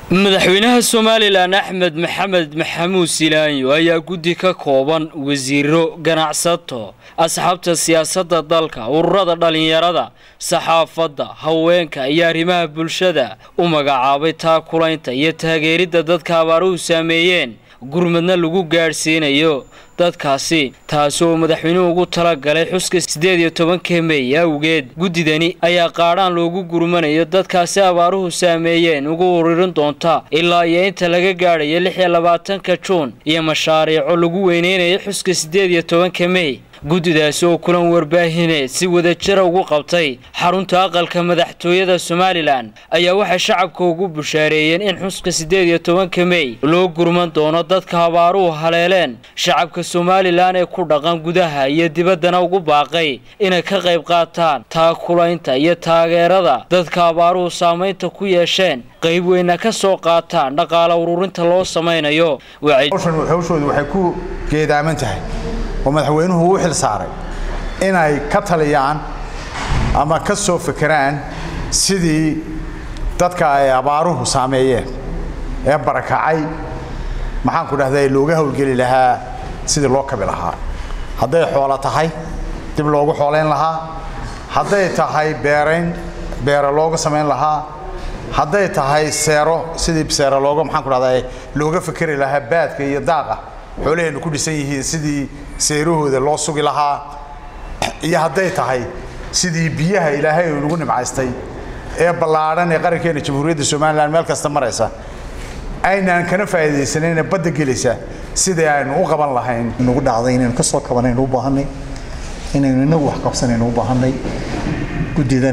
madaxweynaha somalilan axmed maxamed maxamuud silaanyo ayaa guddi ka kooban wasiiro ganacsato asxaabta siyaasadda dalka ururada dhallinyarada saxaafadda haweenka iyo arrimaha bulshada u magacaabay taakulaynta iyo taageeridda dadka abaaruhu saameeyeen gurmadna lagu gaadhsiinayo dadkaasi taasi oo madaxweynuhu ugu talagalay xuska siddeed iyo tobanka mey awgeed guddidani ayaa qaadhaan loogu gurmanayo dadkaasi abaaruhu saameeyeen ugu ururin doonta ilaa iyo inta laga gaadhayo lix iyo labaatanka juun iyo mashaariico lagu weyneynayo xuska siddeed iyo tobanka mey guddidaasi oo kulan warbaahineed si wadajira ugu qabtay xarunta aqalka madaxtooyada somalilan ayaa waxay shacabka ugu bushaareeyeen in xuska siddeed iyo tobanka mey loo gurman doono dadka abaaruhu haleeleen shacabka somalilan ee ku dhaqan gudaha iyo dibaddana ugu baaqay inay ka qayb qaataan taakulaynta iyo taageerada dadka abaaruhu saamaynta ku yeesheen qayb weyna ka soo qaataan dhaqaala ururinta loo samaynayo hawshoodu waxay ku geedaaman tahay oo madaxweynuhu u xil saaray inay ka taliyaan ama ka soo fekeraan sidii dadka ay abaaruhu saameeyeen ee barakacay maxaanku dhahday looga howlgeli lahaa sidii loo kabi lahaa hadday xoolo tahay dib loogu xoolayn lahaa hadday tahay beerayn beera looga samayn lahaa hadday tahay seero sidii seero looga maxaanku dhahday looga fekeri lahaa baadka iyo daaqa xoolaheennu ku dhisan yihiin sidii seerahooda loo sugi lahaa iyo hadday tahay sidii biyaha ilaahay uu nagu nimcaystay ee ballaadhan ee qarankeena jamhuuriyadda somalilan meel kasta maraysa aynaan kana faa'iidaysanayna badda gelaysa sidii aynu u qaban lahayn nagu dhacday inaynu ka soo kabanaynu u baahanay inaynu inagu wax qabsanaynu u baahanay guddidan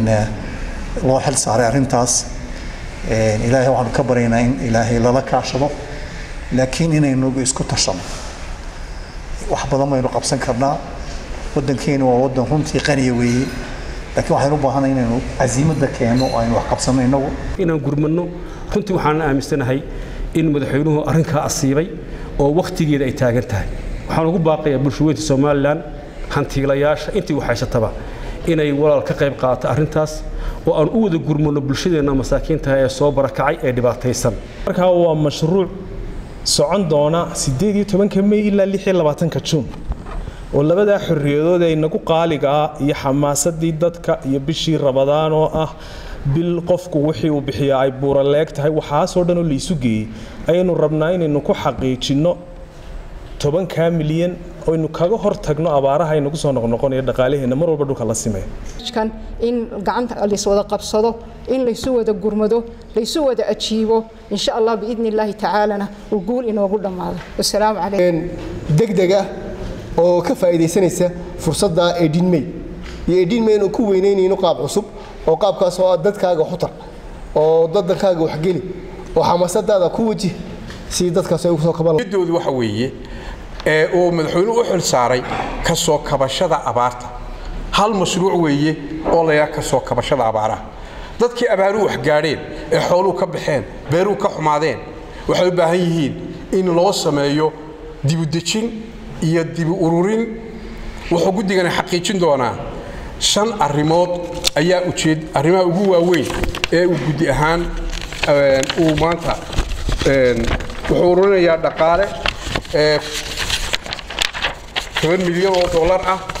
loo xil saaray arrintaas ilaahay waxaanu ka baryaynaa in ilaahay lala kaashado laakiin inaynu isku tashano wax badan baynu qabsan karnaa waddankeenu waa waddan runtii qaniya weeye laakiin waxaynu u baahanay inaynu casiimadda keenno oo aynu wax qabsanno innagu inaan gurmadno runtii waxaan aaminsanahay in madaxweynuhu arrinkaa asiibay oo wakhtigeeda ay taagan tahay waxaan ugu baaqayaa bulshaweynta somalilan hantiilayaasha intii waxhaysataba inay walaal ka qayb qaato arrintaas oo aan u wada gurmanno bulshadeenna masaakiintaha ee soo barakacay ee dhibaataysan markaa waa mashruuc socon doona siddeed iyo tobanka mey ilaa lix iyo labaatanka juun oo labadaa xorriyadood ee inagu qaaliga ah iyo xamaasadii dadka iyo bishii rabadaan oo ah bil qofku wixii uu bixiyaa ay buuraleeg tahay waxaasoo dhan oo laysu geeyey ayaynu rabnaa inaynu ku xaqiijinno tobankaa milyan oynu kaga hor tagno abaaraha inagu soo noqnoqonaya dhaqaalaheenna mar walba dhulka la simeeyo in gacanta layswada qabsado in laysu wada gurmado laysu wada ajiibo insha allah biidni illaahi tacaalana uu guul inoogu dhammaado wasalaamu calaykum degdega oo ka faa'iidaysanaysa fursadda edin may iyo edin may inuu ku weynaynayno qaab cusub oo qaabkaas oo ah dadkaaga xutar oo dadankaaga waxgeli oo xamaasadaada ku wajih si dadkaas ay ugu soo kaban doodu waxa weeye ee uu madaxweynuhu u xil saaray ka soo kabashada abaarta hal mashruuc weeye oo layaa ka soo kabashada abaaraha dadkii abaaruhu wax gaadheen ee xooluhu ka baxeen beeruhu ka xumaadeen waxay u baahan yihiin in loo sameeyo dibudejin iyo dibu ururin wuxuu guddigani xaqiijin doonaa shan arrimood ayaa ujeed arrimaha ugu waaweyn ee uu guddi ahaan uu maanta wuxuu ururinayaa dhaqaale toban milyan oo dollar ah